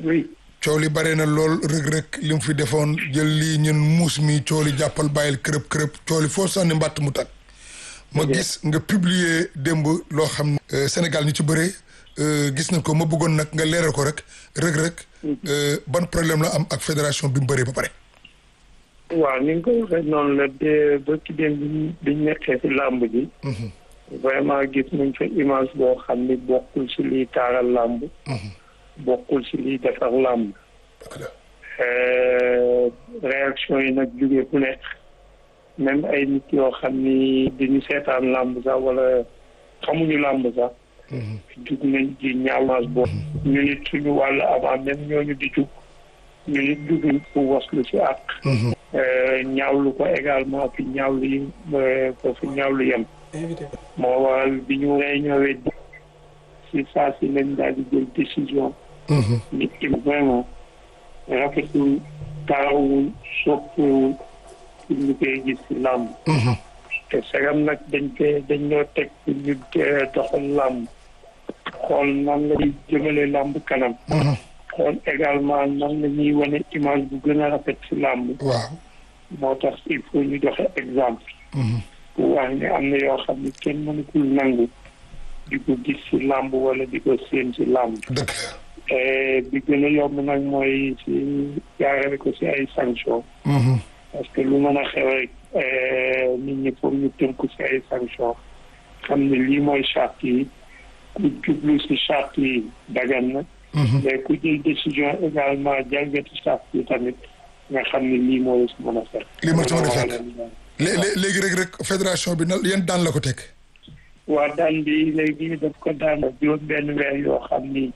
oui coow li bare na lool rëg-rëg li mu fi defoon jël lii ñun muus mi coow li jàppal bàyyil kërëb kërëb coow li foo sànni mbàtt mu tag ma gis nga publier démb loo xam ne Sénégal ñu ci bëre gis nañ ko ma bëggoon nag nga leeral ko rek rëg-rëg ban problème la am ak fédération bi mu bëree ba pare waaw ni nga ko waxee noonu la de ba ci dem bi biñ nekkee si làmb ji vraiment gis nañ fa image boo xam ni bokkul si liy taaral làmb bokkul si liy defar làmb réaction yi nag jógee ku nekk même ay nit yoo xam ni dañu seetaan làmb sax wala xamuñu làmb sax jug nañ di ñaawaas boobu ñu nit suñu wàll avant même ñooñu di jug ñu nit juguñ pour waslu si àq ñaawlu ko également fi ñaawlu yi foofu ñaawlu yem moo waral bi ñu réunion si saa si lañ daal di jël décision nit ki vraiment rafetul tarawul soppiwul pour ñu koy gis si làmb te sagam nag dañ koy dañ ñoo teg pour ñu doxal làmb xool nan la ñuy jëmale làmb kanam xool également nan la ñuy wane image bu gën a rafet si làmb waaw moo tax il faut ñu joxe exemple pour wax ne am na yoo xam ne kenn mënukul nangu di ko gis si làmb wala di ko séen si làmb dëgg bi gën a yomb nag mooy si jaarale ko si ay sanction parce que lu mën a xew rek nit ñi foog ñu tënku si ay sanction xam ne lii mooy charte yi ku jublu si charte yi dagan na mais ku jël décision également jalgati charte yi tamit nga xam ne lii moo la si mën a fekk lii moo si mën a fekk léegi rek rek fédération bi na yan daan la ko teg waa daan bi léegi daf ko daan juróom benn weer yoo xam ni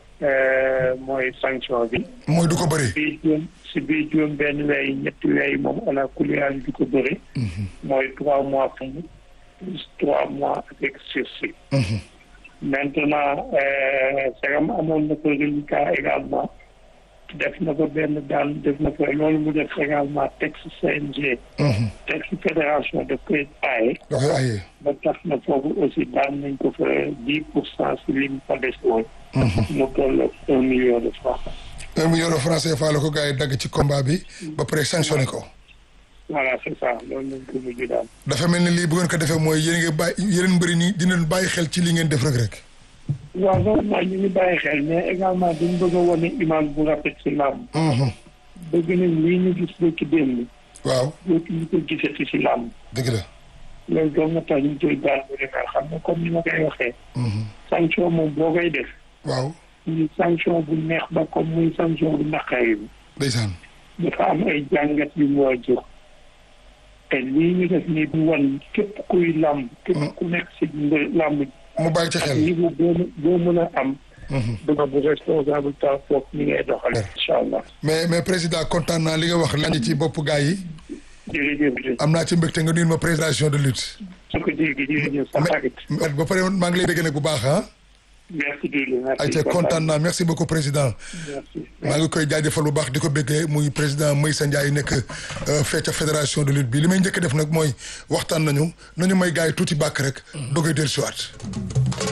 mooy sanction bi mooy du ko bëri bii juróom si biir juróom benn weer yi ñetti weer yi moom ala kuliyaan du ko bëri mooy trois mois ferme plus trois mois avec sursis maintenant sagam amoon na ko reliquat également def na ko benn daan def na ko loolu mu def également texte CNG texte fédération daf koy aaye dafay aaye ba tax na foofu aussi daan nañ ko fa dix pour cent si li mu fa des woon mu toll un million de francs un million de francs CFA la ko gars yi dagg ci combat bi ba pare sanctionné ko voilà c'est ça loolu lañ ko mujj daal dafa mel ni lii bu ngeen ko defee mooy yéen ngi bàyyi yeneen mbëri nii dinañ bàyyi xel ci li ngeen def rek rek waaw vraiment ñu ngi bàyyi xel mais également dañ bëgg a wane image bu rafet si làmb bëgg nañ lii ñu gis ba ci démb waaw dootu ñu ko gisati si làmb dëgg la loolu doon na tax ñu koy daal bu defal xam nga comme ni ma koy waxee sanction moom boo koy def waaw muy sanction bu neex ba comme muy sanction bu naqari bi ndeysaan dafa am ay jàngat yu mu war a jóg te lii ñu def nii du wan képp kuy làmb képp ku nekk si làmb mu bàyyi ci xel niveau boo boo mën a am duma bu responsable ta foofu ni ngay doxale incha allah mais mais président kontaan naa li nga wax lañ ci bopp gars yi jërëjëf am naa ci mbégte nga nuyu ma présentation de lutte su ko dégg jërëjëf sa xarit ba pare maa ngi lay dégg nag bu baax ah merci Doudou merci ayca kontaan naa merci beaucoup président merci maa ngi koy jaajëfal bu baax di ko béggee muy président Maysa Ndiaye nekk fee ca fédération de lutte bi li may njëkk def nag mooy waxtaan nañu nañu may gars yi tuuti bàkk rek dogay dellusiwaat